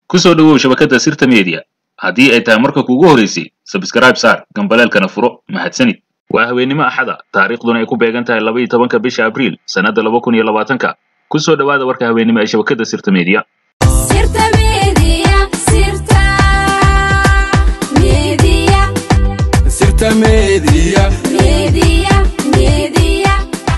ku soo dhowow shabakadda sirta media haddii ay tahay marka kuugu horeysay sabskrayb saar gambaleelkana furo mahadsanid waa haweennimo axada taariikhduna ay ku beegan tahay laba iyo tobanka bisha abriil sannadda laba kun iyo labaatanka ku soo dhowaada warka haweennimo ee shabakadda sirta media Sirta Media, Sirta Media, Sirta Media. Media, Media.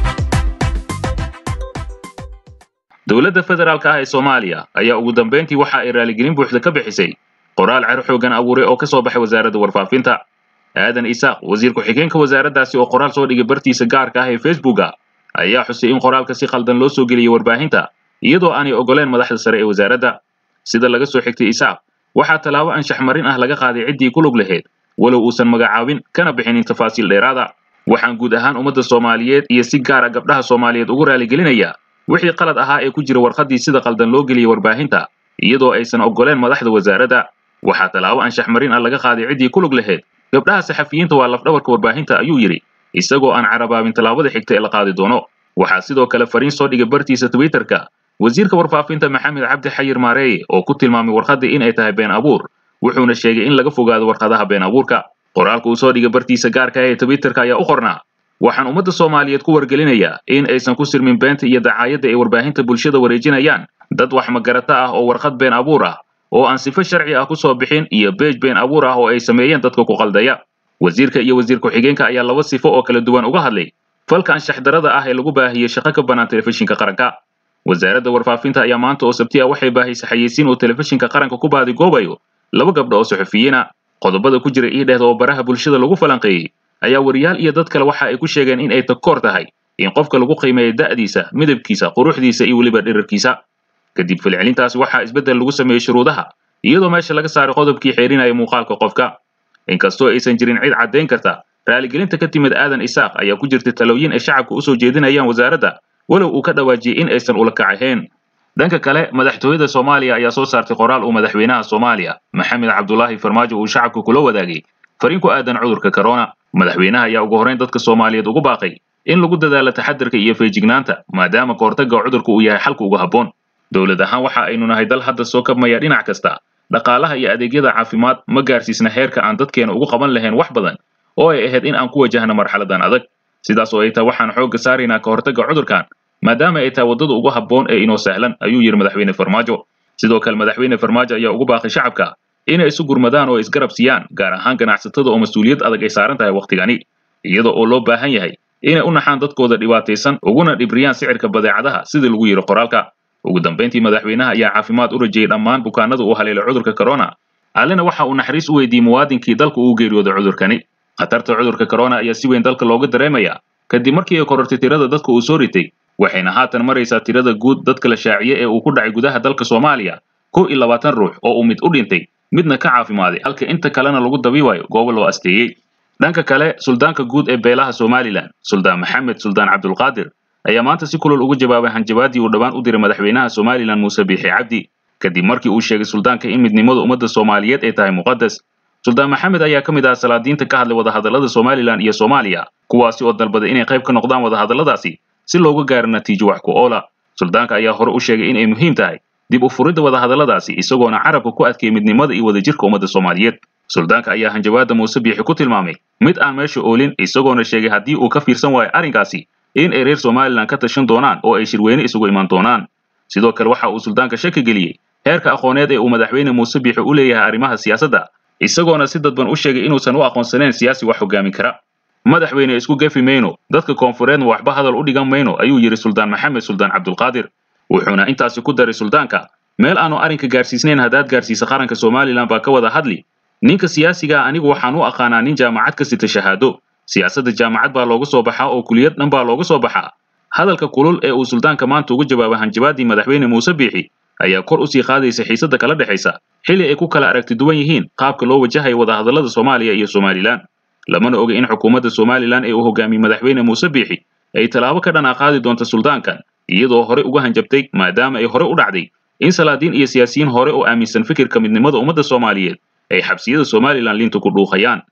dowladda federaalka ah ee soomaaliya ayaa ugu dambayntii waxa ay raaligelin buuxda ka bixisay qoraal cer xoogan abuuray oo ka soo baxay wasaaradda warfaafinta aadan isaaq wasiir ku-xigeenka wasaaraddaasi oo qoraal soo dhigay bartiisa gaarka ah ee facebooka ayaa xusay in qoraalka si khaldan loo soo geliyey warbaahinta iyadoo aanay ogoleen madaxda sare ee wasaaradda sida laga soo xigtay isaaq waxaa tallaabo anshax marin ah laga qaaday ciddii ku lug lahayd walow uusan magacaabin kana bixinin tafaasiil dheeraada waxaan guud ahaan ummadda soomaaliyeed iyo si gaara gabdhaha soomaaliyeed ugu raaligelinayaa wixii qalad ahaa ee ku jira warqaddii sida qaldan loo geliyey warbaahinta iyadoo aysan ogoleen madaxda wasaaradda waxaa tallaabo anshax marin ah laga qaaday ciddii ku lug lahayd gabdhaha saxafiyiinta waa lafdhabarka warbaahinta ayuu yidhi isagoo aan carabaabin tallaabada xigta ee la qaadi doono waxaa sidoo kale fariin soo dhigay bartiisa twitterka wasiirka warfaafinta maxamed cabdi xayir maareeye oo ku tilmaamay warqaddii in ay tahay been abuur wuxuuna sheegay in laga fogaado warqadaha been abuurka qoraalka uu soo dhigay bartiisa gaarka ah ee twitterka ayaa u qornaa waxaan ummadda soomaaliyeed ku wargelinayaa in aysan ku sirmin beenta iyo dacaayadda ay warbaahinta bulshada wareejinayaan dad wax magarata ah oo warqad been abuur ah oo aan sifo sharci ah ku soo bixin iyo beej been abuur ah oo ay sameeyeen dadka ku qaldaya wasiirka iyo wasiir ku-xigeenka ayaa laba sifo oo kala duwan uga hadlay falka anshax darada ah ee lagu baahiyey shaqo ka bannaan telefishinka qaranka wasaaradda warfaafinta ayaa maanta oo sabti ah waxay baahisay xayeysiin uu telefishinka qaranka ku baadigoobayo laba gabdho oo saxufiyiina qodobada ku jira ii dhehda oo baraha bulshada lagu falanqeeyey ayaa wariyaal iyo dad kale waxa ay ku sheegeen in ay takoor tahay in qofka lagu qiimeeyo da'diisa midabkiisa quruxdiisa iyo weliba dhirarkiisa kadib falcelintaasi waxaa isbeddel lagu sameeyey shuruudaha iyadoo meesha laga saaray qodobkii xeerinaya muuqaalka qofka inkastoo aysan jirin cid caddayn karta raaligelinta ka timid aadan isaaq ayaa ku jirta talooyin ay shacabka usoo jeedinayaan wasaaradda walow uu ka dhawaajiyey in aysan ula kac ahayn dhanka kale madaxtooyada soomaaliya ayaa soo saartay qoraal uu madaxweynaha soomaaliya maxamed cabdulaahi farmaajo uu shacabka kula wadaagay fariin ku aadan cudurka corona madaxweynaha ayaa ugu horrayn dadka soomaaliyeed ugu baaqay in lagu dadaalo taxadarka iyo feejignaanta maadaama kahortagga cudurka uu yahay xalka ugu habboon dowlad ahaan waxa aynu nahay dal hadda soo kabmaya dhinac kasta dhaqaalaha iyo adeegyada caafimaad ma gaarsiisna heerka aan dadkeena ugu qaban lahayn wax badan oo ay ahayd in aan ku wajahno marxaladan adag sidaas oo ay tahay waxaan xoogga saaraynaa kahortagga cudurkan maadaama ay tahay waddada ugu habboon ee inoo sahlan ayuu yidhi madaxweyne farmaajo sidoo kale madaxweyne farmaajo ayaa ugu baaqay shacabka inay isu gurmadaan oo isgarab siiyaan gaar ahaan ganacsatada oo mas-uuliyad adag ay saaran tahay wakhtigani iyada oo loo baahan yahay inay u naxaan dadkooda dhibaataysan uguna dhibriyaan sicirka badeecadaha sidii lagu yidhi qoraalka ugu dambayntii madaxweynaha ayaa caafimaad u rajayey dhammaan bukaanada uu haleelay cudurka corona allena waxa uu naxariis u weydiiyey muwaadinkii dalka uu geeriyooday cudurkani khatarta cudurka corona ayaa si weyn dalka looga dareemayaa kadib markii ay korortay tirada dadka uu soo ritay waxayna haatan maraysaa tirada guud dadka la shaaciye ee uu ku dhacay gudaha dalka soomaaliya kow iyo labaatan ruux oo uu mid u dhintay midna ka caafimaaday halka inta kalena lagu dabiibayo goobo loo asteeyey dhanka kale suldaanka guud ee beelaha somalilan suldaan maxamed suldaan cabdulqaadir ayaa maanta si kulol ugu jawaabay hanjabaadii uu dhowaan u diray madaxweynaha somalilan muuse biixi cabdi kadib markii uu sheegay suldaanka in midnimada ummadda soomaaliyeed ay tahay muqadas suldaan maxamed ayaa ka mid ah salaadiinta ka hadlay wadahadallada somalilan iyo soomaaliya kuwaasi oo dalbaday inay qayb ka noqdaan wadahadalladaasi si looga gaaro natiijo wax ku oola suldaanka ayaa hore u sheegay in ay muhiim tahay dib u furidda wadahadalladaasi isagoona carabka ku adkeeyey midnimada iyo wadajirka ummadda soomaaliyeed suldaanka ayaa hanjabaadda muuse biixi ku tilmaamay mid aan meesha oolin isagoona sheegay haddii uu ka fiirsan waayo arrinkaasi in ay reer somalilan ka tashan doonaan oo ay shirweyne isugu iman doonaan sidoo kale waxa uu suldaanka shaki geliyey heerka aqooneed ee uu madaxweyne muuse biixi u leeyahay arrimaha siyaasadda isagoona si dadban u sheegay inuusan u aqoonsanayn siyaasi wax hogaamin kara madaxweyne isku gefi mayno dadka koonfureedna waxba hadal u dhigan mayno ayuu yidhi suldaan maxamed suldaan cabdulqaadir wuxuuna intaasi ku daray suldaanka meel aanu arrinka gaarsiisnayn haddaad gaarsiisa qaranka somalilan baa ka wada hadli ninka siyaasigaa anigu waxaan u aqaanaa nin jaamacad ka sita shahaado siyaasadda jaamacad baa looga soo baxaa oo kuliyad dhan baa looga soo baxaa hadalka kulul ee uu suldaanka maanta ugu jawaabay hanjabaadii madaxweyne muuse biixi ayaa kor usii qaadaysa xiisadda kala dhexaysa xilli ay ku kala aragti duwan yihiin qaabka loo wajahayo wadahadallada soomaaliya iyo somalilan lamana oga in xukuumadda somalilan ee uu hogaamiyey madaxweyne muuse biixi ay tallaabo ka dhan a qaadi doonta suldaankan iyadoo hore uga hanjabtay maadaama ay hore u dhacday in salaadiin iyo siyaasiyiin hore oo aaminsan fikirka midnimada ummadda soomaaliyeed ay xabsiyada somalilan liinta ku dhuuqayaan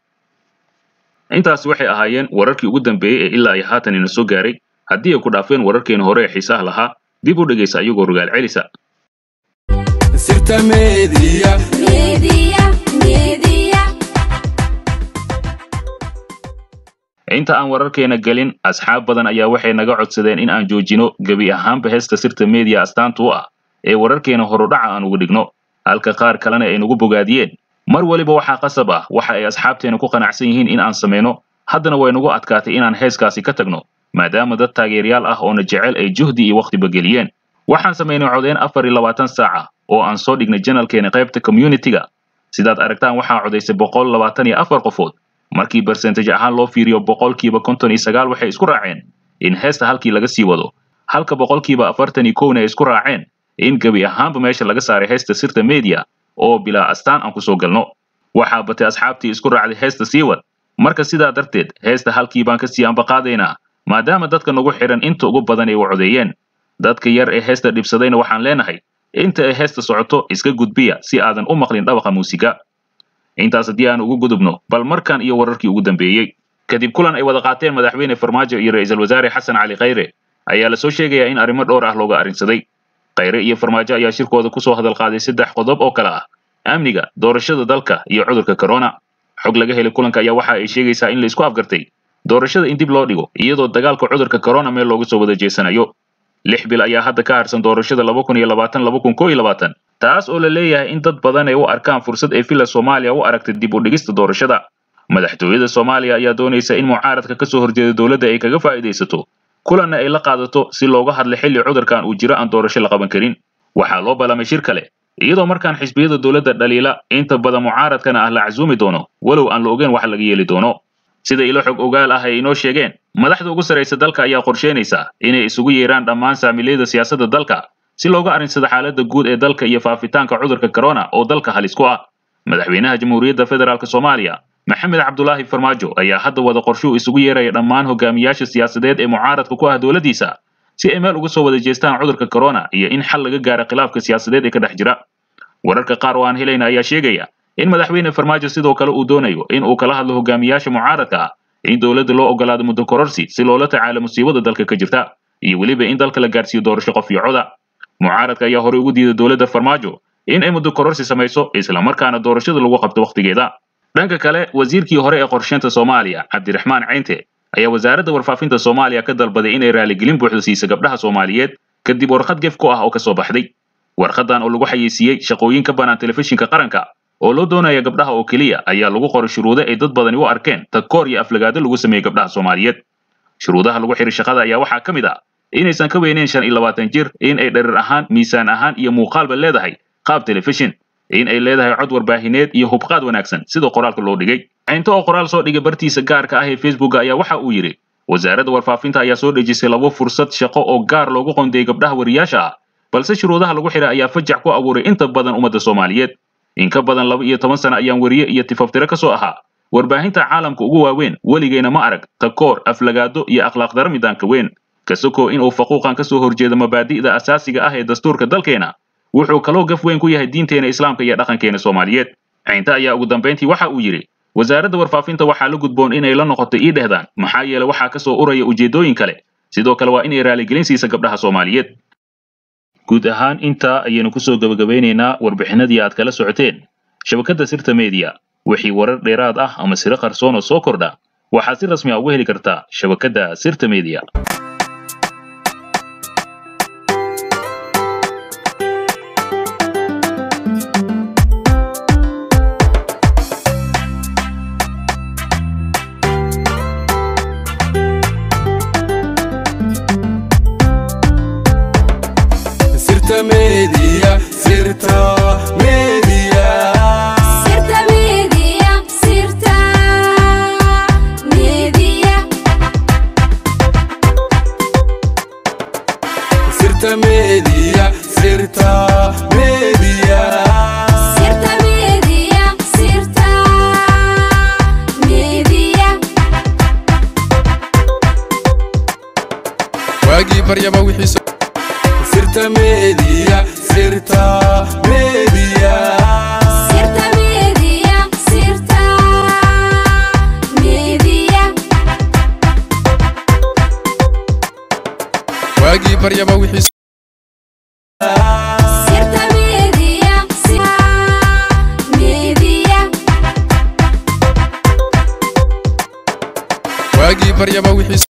intaasi waxay ahaayeen wararkii ugu dambeeyey ee ilaa iyo haatan ina soo gaaray haddii ay ku dhaafeen wararkeena hore ee xiisaha lahaa dib u dhegaysa ayagoo rogaal celisa sirta media media media inta aan wararkeena gelin asxaab badan ayaa waxay naga codsadeen in aan joojino gebi ahaanba heesta sirta media astaanta u ah ee wararkeena horudhaca aan ugu dhigno halka qaar kalena ay nagu bogaadiyeen mar weliba waxaa qasab ah waxa ay asxaabteena ku qanacsan yihiin in aan samayno haddana way nagu adkaatay inaan heeskaasi ka tagno maadaama dad taageerayaal ah oona jecel ay juhdi iyo wakhtiba geliyeen waxaan samaynay codeyn afar iyo labaatan saaca oo aan soo dhignay janalkeena qaybta community-ga sidaad aragtaan waxaa codaysay boqol labaatan iyo afar qofood markii barsentage ahaan loo fiiriyo boqolkiiba konton iyo sagaal waxay isku raaceen in heesta halkii laga sii wado halka boqolkiiba afartan iyo kowna ay isku raaceen in gebi ahaanba meesha laga saaray heesta sirta media oo bilaa astaan aan kusoo galno waxaa batay asxaabtii isku raacday heesta sii wad marka sidaa darteed heesta halkii baan kasii ambaqaadaynaa maadaama dadka nagu xidhan inta ugu badan ay u codeeyeen dadka yar ee heesta dhibsadayna waxaan leenahay inta ay heesta socoto iska gudbiya si aadan u maqlin dhawaqa muusiga intaas haddii aan ugu gudubno bal markan iyo wararkii ugu dambeeyey kadib kulan ay wada qaateen madaxweyne farmaajo iyo ra'iisul wasaare xasan cali khayre ayaa lasoo sheegayaa in arrimo dhowr ah looga arrinsaday khayre iyo farmaajo ayaa shirkooda kusoo hadal qaaday saddex qodob oo kale ah amniga doorashada dalka iyo cudurka corona xog laga helay kulanka ayaa waxa ay sheegaysaa in la isku afgartay doorashada in dib loo dhigo iyadoo dagaalka cudurka corona meel looga soo wada jeesanayo lix bil ayaa hadda ka harsan doorashada laba kun iyo labaatan laba kun koo iyo labaatan taas oo la leeyahay in dad badan ay u arkaan fursad ay villa soomaaliya u aragtay dib u dhigista doorashada madaxtooyada soomaaliya ayaa doonaysa in mucaaradka ka soo horjeeda dowladda ay kaga faa'iidaysato kulanna ay la qaadato si looga hadla xilli cudurkan uu jiro aan doorasho la qaban karin waxaa loo ballamay shir kale iyadoo markaan xisbiyada dowladda dhaliila inta badan mucaaradkana ah la casuumi doono walow aan la ogeyn wax laga yeeli doono sida ilo xog ogaal ah ay inoo sheegeen madaxda ugu sarraysa dalka ayaa qorsheynaysa inay isugu yeeraan dhammaan saamiilayada siyaasadda dalka si looga arrinsado xaaladda guud ee dalka iyo faafitaanka cudurka corona oo dalka halis ku ah madaxweynaha jamhuuriyadda federaalk soomaaliya maxamed cabdulaahi farmaajo ayaa hadda wada qorshuu isugu yeeraya dhammaan hogaamiyaasha siyaasadeed ee mucaaradka ku ah dowladdiisa si ay meel uga soo wada jeestaan cudurka corona iyo in xal laga gaaro khilaafka siyaasadeed ee ka dhex jira wararka qaar oo aan helayna ayaa sheegaya in madaxweyne farmaajo sidoo kale uu doonayo in uu kala hadlo hogaamiyaasha mucaaradka ah in dowladda loo ogolaado muddo kororsi si loola tacaalo musiibada dalka ka jirta iyo weliba in dalka la gaarsiiyo doorasho qof iyo coda mucaaradka ayaa horey ugu diiday dowladda farmaajo in ay muddo kororsi samayso islamarkaana doorashada lagu qabto wakhtigeeda dhanka kale wasiirkii hore ee qorsheynta soomaaliya cabdiraxmaan ceynte ayaa wasaaradda warfaafinta soomaaliya ka dalbaday inay raaligelin buuxda siiso gabdhaha soomaaliyeed kadib warqad gef ku ah oo ka soo baxday warqadan oo lagu xayeysiiyey shaqooyin ka bannaan telefishinka qaranka oo loo doonaya gabdhaha oo keliya ayaa lagu qoray shuruudo ay dad badani u arkeen takoor iyo aflagaado lagu sameeyey gabdhaha soomaaliyeed shuruudaha lagu xiray shaqada ayaa waxaa ka mid ah inaysan ka weyneyn shan iyo labaatan jir in ay dherer ahaan miisaan ahaan iyo muuqaalba leedahay qaab telefishin in ay leedahay cod warbaahineed iyo hubqaad wanaagsan sida qoraalka loo dhigay cinto oo qoraal soo dhigay bartiisa gaarka ah ee facebooka ayaa waxa uu yidhi wasaaradda warfaafinta ayaa soo dhejisay labo fursad shaqo oo gaar loogu qondeeyey gabdhaha wariyaasha ah balse shuruudaha lagu xiray ayaa fajac ku abuuray inta badan ummadda soomaaliyeed in ka badan laba iyo toban sano ayaan weriye iyo tifaftire ka soo ahaa warbaahinta caalamka ugu waaweyn weligeyna ma arag takoor aflagaado iyo akhlaaq daro midaanka weyn kasoko inuu faquuqan ka soo horjeedo mabaadi'da asaasiga ah ee dastuurka dalkeena wuxuu kaloo gaf weyn ku yahay diinteena islaamka iyo dhaqankeena soomaaliyeed ciinte ayaa ugu dambayntii waxa uu yidhi wasaaradda warfaafinta waxaa la gudboon inay la noqoto ii dhehdaan maxaa yeele waxaa ka soo uraya ujeeddooyin kale sidoo kale waa inay raaligelin siisa gabdhaha soomaaliyeed guud ahaan intaa ayaynu kusoo gebagabaynaynaa warbixinadii aad kala socoteen shabakadda sirta media wixii warar dheeraad ah ama siro qarsoon oo soo kordha waxaad si rasmi ah uga heli kartaa shabakadda sirta media sirta media sirta media Sirta media, sirta media, sirta media sirta media sirta media, sirta media. waagii baryaba wixii soo sirta media sirta media Sirta media, sirta media. waagii baryaba wixii soo Sirta media, waagii baryaba wixii